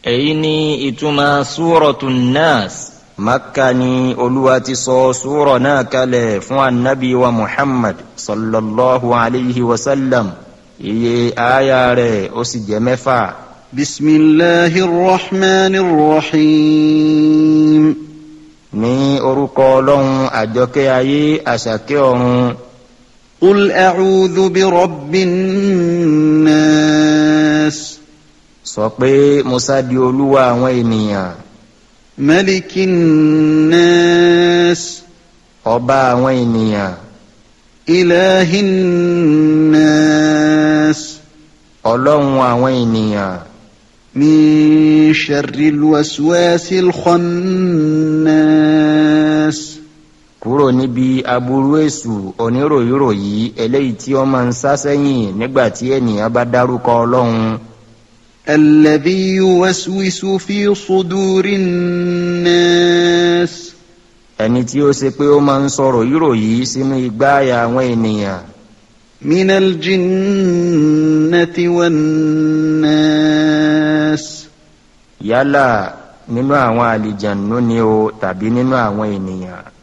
èyí ni ìtumọ̀ súrọ̀tù nas makka ni olúwa ti sọ súrọ̀ náà kalẹ̀ fún anabi wa muhammad sallallahu alayhi wa sallam iye aya rẹ̀ ó sì jẹ́ mẹ́fà. بسم الله الرحمن الرحيم ní orúkọ ọlọ́run àjọkẹ́ ayé àṣàkẹ́ ọ̀run قل أعوذ برب الناس sọ pé musa di olúwa àwọn ènìyàn ملك الناس ọba àwọn ènìyàn إله الناس ọlọ́run àwọn ènìyàn من شر الوسواس الخناس kúrò níbi aburú èṣù oníròyìnròyí eléyìí tí ó máa ń sá sẹ́yìn nígbà tí ènìyàn bá dárúkọ ọlọ́run الذي يوسوس في صدور الناس ẹni tí ó ṣe pé ó máa ń sọ̀rọ̀ yíròyí sínú igbáàyà àwọn ènìyàn من الجنة والناس yálà nínú àwọn àlìjànú ni o tàbí nínú àwọn ènìyàn